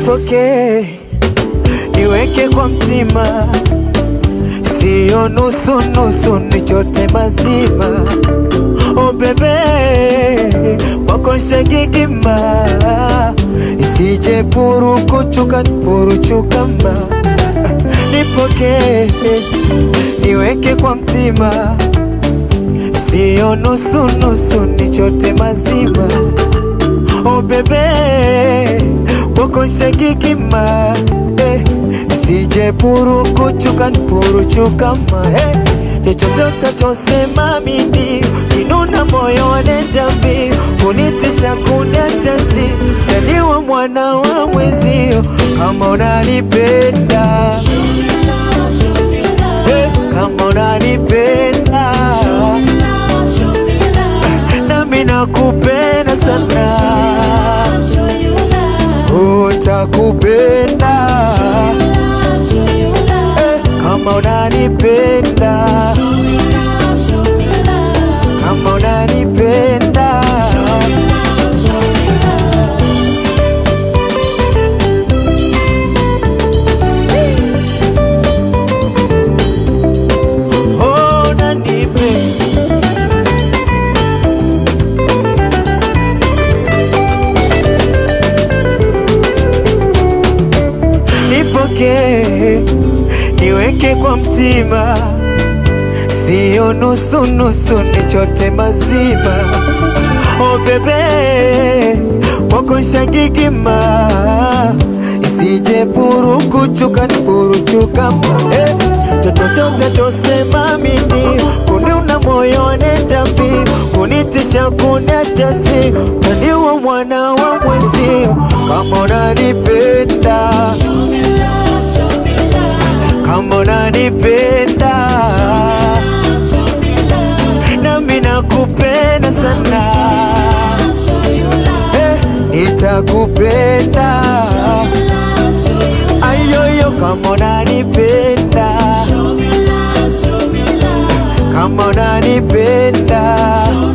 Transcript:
nipokee, niweke kwa mtima, siyo nusu nusu, nichote mazima. Oh bebe, kwako shagigima, isije purukuchuka puruchukama. Nipokee, niweke kwa mtima, siyo nusu nusu, nichote mazima. Oh bebe, kwako shagigima, eh, isije purukuchuka puruchukama. Eh, chochote utachosema mimi kinuna moyo wanenda mbio kunitisha kuniacha si taniwa mwana wa mwezio kama unanipenda eh, kama unanipenda nami nakupenda sana utakupenda eh, kama unanipenda kama unanipenda oh, unanipenda nipokee, niweke kwa mtima, siyo nusu nusu, nichote mazima. Oh bebe, kwako shagigima, isije purukuchuka puruchukama eh, chochote utachosema mimi kuniuna moyo nenda mbio kunitisha kuniacha si taniwa mwana wa mwenzio kama unanipenda kama unanipenda nami nakupenda sana eh, nitakupenda ayoyo kama unanipenda kama unanipenda